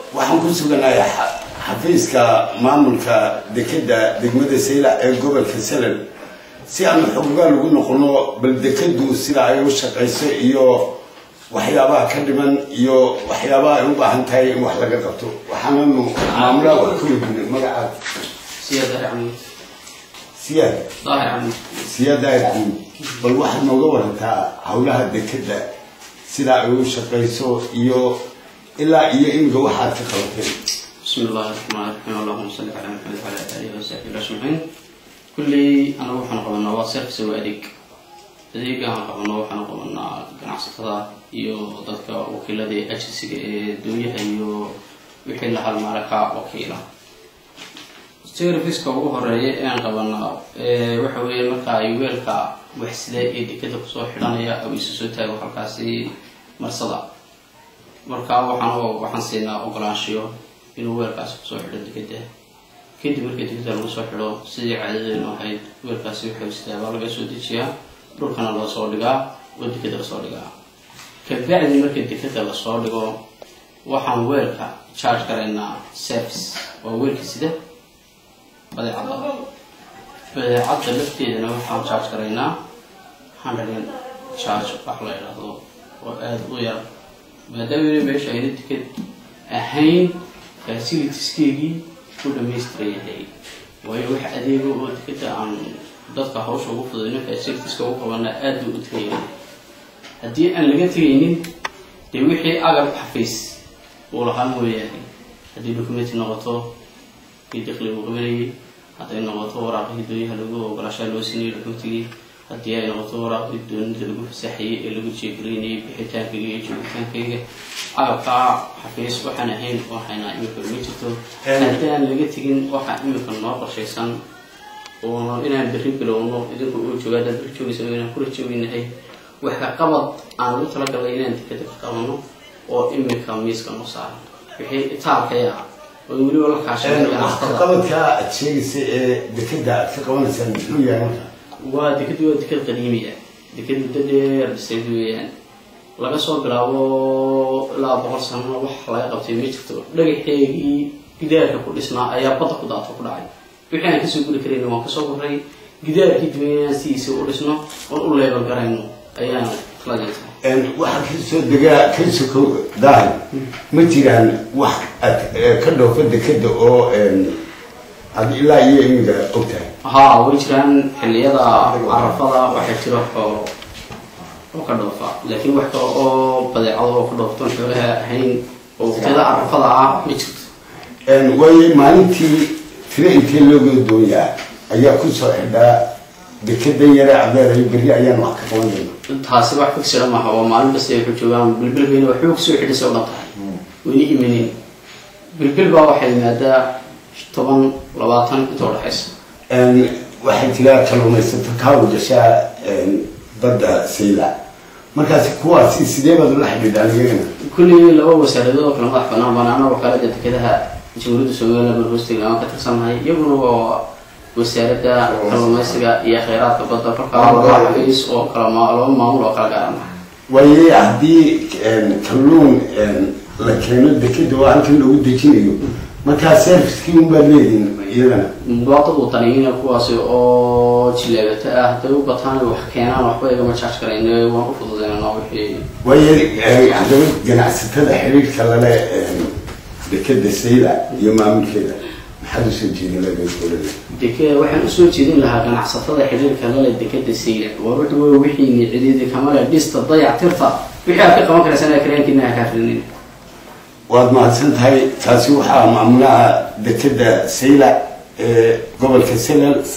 waxaan ku suganahay xafiiska maamulka dekeda degmada saylac ee gobolka salal si aanu xogogaa lagu noqono bal dekadu sida ay u shaqayso iyo waxyaabaha ka dhiman iyo waxyaabaha ay u baahan tahay in wax laga qabto waxaananu maamulaha wax ku weydiinay magacaad siyaad daahir camid siyaad daahir camid siyaad daahir camid bal waxaad nooga warantaa howlaha dekeda sida ay u shaqayso iyo ilaa iyo imiga waxaad ka qabatay بسم الله الرحمن الرحيم اللهم صل على محمد وعلى اله وصحبه اجمعين كلي انا waxaan qabanaa waa service waa adeeg adeega aan qabano waxaan qabanaa ganacsatada iyo dadka wakiilada ee agensiga ee dowyaha iyo wixii la halmaala ka wakiila serviceka ugu horeeya ee aan qabanaa waxa weeye marka ay weelka waxsida ee dekada kusoo xidhanaya oo isu soo taago halkaasi marsada marka waxaan waxaan siinaa ogolaanshiyo inuu weelkaasi kusoo xidho dekeda kadib markii dekeda lagu soo xidho sidii caadadeenu ahayd weelkaasi waxay istaabaa laga soo dejiyaa dhulkana loo soo dhigaa oo dekeda lasoo dhigaa kabacdi marka dekeda lasoo dhigo waxaan weelka charge garaynaa service waa weelka sida badeecadda badeecadda lafteedana waxaan charge garaynaa hundred charge wax la idhaahdo oo aada u yar maadaama meesha ayna deked ahayn facilitieskeegii u dhamaystiran yahay waayo wax adeego oo dekeda aan dadka hawsha ugu fududayno facilitieska ugu qabana aada buu u tagayay haddii aan laga tegaynin dee wixii agab xafiis uu lahaa mooyaane haddii documenti noqoto kii dakli uu qabanayay hadday noqoto waraaqihii doonyaha lagu ogolaashaa loo sinayay documentigii haddii ay noqoto waraaqii doonida lagu fasaxayay ee lagu jeegaraynayay bixitaankayga iyo joogitaankayga agabkaa xafiis waxaan ahayn waxayna imika ma jirto haddaan laga tegin waxaa imika noo qorshaysan oo inaan berri bilowno idinku uu jooga haddaad berri joogaysa inaan kula jooginahay waxa qabad aan ugu talagalay inaan dekada ka qabano oo imika miiska noo saaran wixii itaalkaya oo weliba la kaashan qabadka aad sheegaysa ee dekeda aad ka qabanaysaan muxuu yahay marka waa dekadu waa dekad qadiimiya dekad muddo dheer dhisayd weeyaan laga soo bilaabo ilaa boqol sano wax laga qabtay ma jirto dhagaxeegii gidaarka ku dhisnaa ayaa badda ku daato ku dhacay wixii aan kasoo guri karayna waan kasoo guray gidaarkii duwanaan sidiisa u dhisno oon u leebal garayno ayaan kala jeeta waxaa kasoo degaa ka soko daahir ma jiraan wax aad ka dhoofa dekeda oo aad ilaa iyo imiga ogtahay haa way jiraan xilliyada carafada waxaa jira xoolo oo ka dhoofa laakiin wax kale oo badeecado oo ka dhooftoon xoolaha ahayn oo waqtiyada carafada ah ma jirto waayo maalintii tiro intee looga doonyaa ayaa kusoo xidhaa dekedan yare adeeray berri ayaan wax ka qabanayna taasi wax figsira maaha oo maalin basta ay ku joogaan bilbilbayna waxba kusoo xidhisa o dhan tahay wayna imanin bilbil baa waxay yimaadaa toban labaatan inta udhexaysa waxay tiraa kaluumaysato kaawa gashaa badda sayla markaasi kuwaasi sidee baad ula xidhiidhaan iyagana kulli laba wasaaradood oo kale madax banaan banaana wakaalada dekedaha jamhuuriyadda somaliland baan hoostiga aan ka tirsannahay iyaguna waa wasaaradda kalluumaysiga iyo kheyraadka badda kolkaa laba xafiis oo kala laba maamul oo kala gaarana waaye haddii kalluun la keeno dekeda oo halkan lagu dejinayo markaa servicekii unbaad leedihin iyagana mudaadad wadaniyiina kuwaasi oo jileebata ah hadday u bataan wax keenaan waxba igama jaaj karayne waan u fududeynana wixii waaye haddaba ganacsatada xiriirka lale dekeda sayla iyo maamulkeeda maxaad usoo jeedin laga deke waxaan usoo jeedin lahaa ganacsatada xiriirka lale dekeda sayla war wuxuu wey wixii nicdidi kamale dhista dayac tirta wixii aad ka qaban karaysan kareenkiina ha kaafrinin waad mahadsan tahay taasi waxaa maamulaha dekeda sayla ee gobolka salal